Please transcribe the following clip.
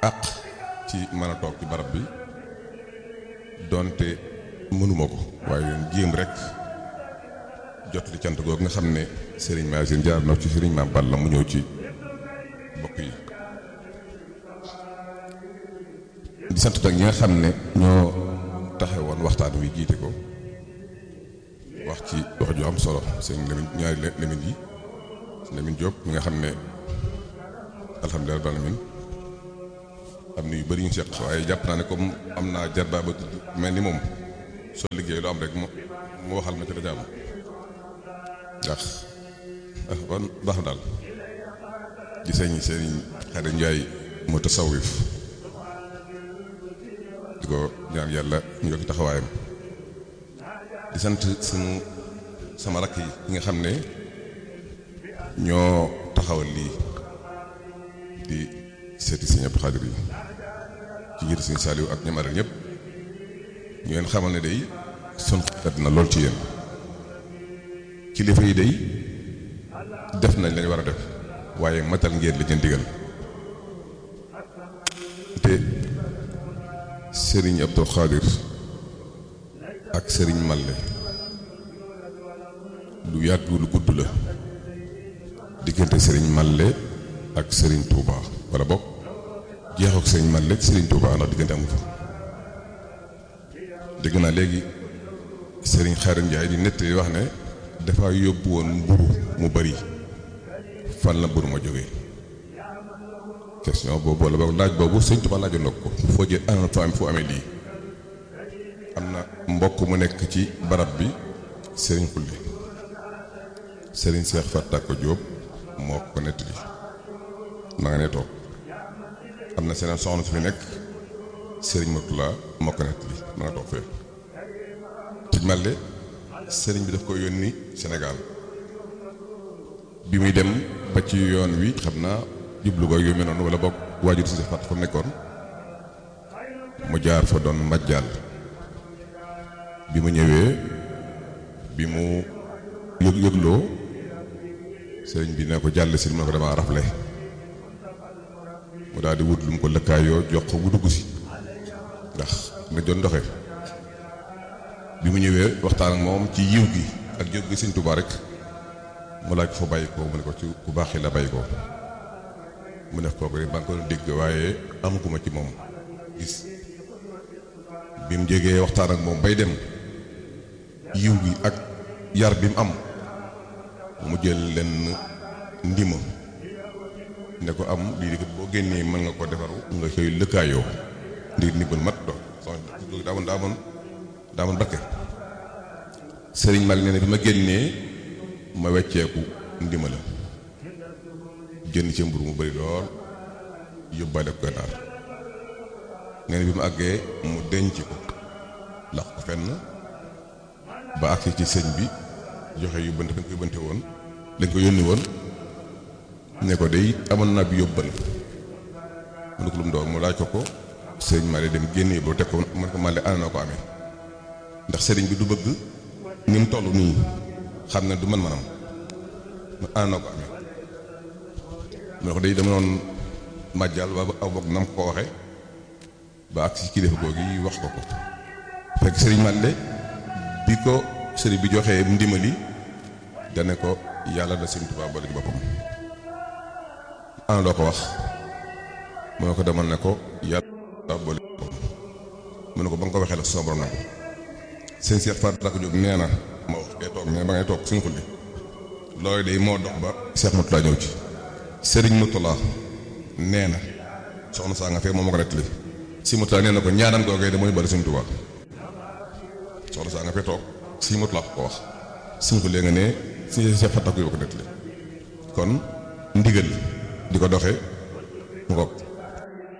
àq ci mën a toog ci barab bi donte mënuma ko waaye yoon jéem rek jot li cant googu nga xam ne sëriñ Maasine jaar na ci sëriñ Maam Balla mu ñëw ci bokk yi di sant nag ñi nga xam ne ñoo taxe woon waxtaan wi jiite ko wax ci wax ju am solo seen Lamine ñaari Lamine yi Lamine Diop mi nga xam ne alhamdulilah rabbil alamin am na yu bëri ñu seq waaye jàpp naa ne comme am naa jarbaa ba mel ni moom soo liggéey lu am rek mu mu waxal ma ci la jàmm ndax ah kon baax na daal di sëñ sëriñ Xare Njaay mu tasawif di ko ñaan yàlla ñu yokk taxawaayam di sant sunu sama rakk yi nga xam ne ñoo taxawal lii di seeti sëñ Abdou Xaadir yi ci jiitu sëñ Saaliw ak ñoom aral ñëpp ñu leen xamal ne day sun xet na lool ci yéen kilifa yi day def nañ lañ war a def waaye matal ngeen li leen digal te sëriñ Abdou Xaadir ak sëriñ Malle lu yàgg lu gudd la diggante sëriñ Malle ak sëriñ Touba wala bokk jeexu ak sëriñ Malle ak sëriñ Touba ndax diggante amu fa dégg naa léegi sëriñ Xaadim Njaay di nettali wax ne dafa yóbbu woon mburu mu bari fan la mburu ma jógee question boobu wala boog laaj boobu sëñ Touba laajoon na ko foo jël ana fa am fu amee lii am na mbokk mu nekk ci barab bi sëriñ Xulli sëriñ Seex Fattako Jóob moo ko nettali ma nga ne toog am na seneen soxna su fi nekk sëriñ Matula moo ko nettali ma nga toog fee ci Malle sëriñ bi daf ko yónni Sénégal bi muy dem ba ci yoon wi xam naa jublu ko yu mel noonu wala boog waajur si fàtt fa nekkoon mu jaar fa doon majjaal bi mu ñëwee bi mu yëg yëgloo sëriñ bi ne ko jàll si mu ne ko damaa rafle mu daal di wut lu mu ko lëkkaayoo jox ko bu dugg si ndax nga doon doxe bi mu ñëwee waxtaan ak moom ci yiw gi ak jóg gi sëñ Tuubaa rek mu laaj ko fa bàyyi ko mu ne ko ci ku baax la bàyyi ko mu def kooku rek ba nga ko dégg waaye amaguma ci moom gis bi mu jegee waxtaan ak moom bay dem yiw gi ak yar bi mu am mu jël leen ndima ne ko am lii di boo génnee mën nga ko defaru nga koy lëkkaayoo ndir ndimbal mat do soxna daa moon daa moon daa moon barke sëriñ Mal nee na bi ma génnee ma wecceeku ndima la jënd ci mburu mu bari lool yóbbaale ko gànnaar nee na bi mu àggee mu denc ko lax ko fenn ba àgg ci sëñ bi joxe yóbbante dañ ko yóbbante woon dañ ko yónni woon ne ko day amoon naa bi yóbbal mu ne ko lu mu doon mu laaj ko ko sëriñ Malick dem génne yóbbu teg ko mu ne ko Malick ana noo ko amee ndax sëriñ bi du bëgg ni mu toll nii xam ne du man manam ana noo ko amee mu ne ko day dama noon màjjal ba aw bokk nam ko waxe ba ak si kilifa googu yi wax ko ko fekk sëriñ Malick bi ko sëriñ bi joxee ndimali dane ko yàlla da sëriñ Tuubaa boole ci boppam ana loo ko wax mu ne ko demal ne ko yàlla boole ci boppam mu ne ko ba nga ko waxee la sama borom na ko sëñ Cheikh Fatou Tall Diop nee na ma wax kay toog mais ba ngay toog suñu xulli loolu de moo dox ba Cheikh Moutala ñëw ci sëriñ Moutala nee na soxna saa nga fee moom ma ko nettali si Moutala nee na ko ñaanam googee de mooy bari sëriñ Tuubaa soxna saa nga fee toog si Moutala ko wax suñu xulli nga ne si Cheikh Fatou Tall ko nettali kon ndigal di ko doxee mu ko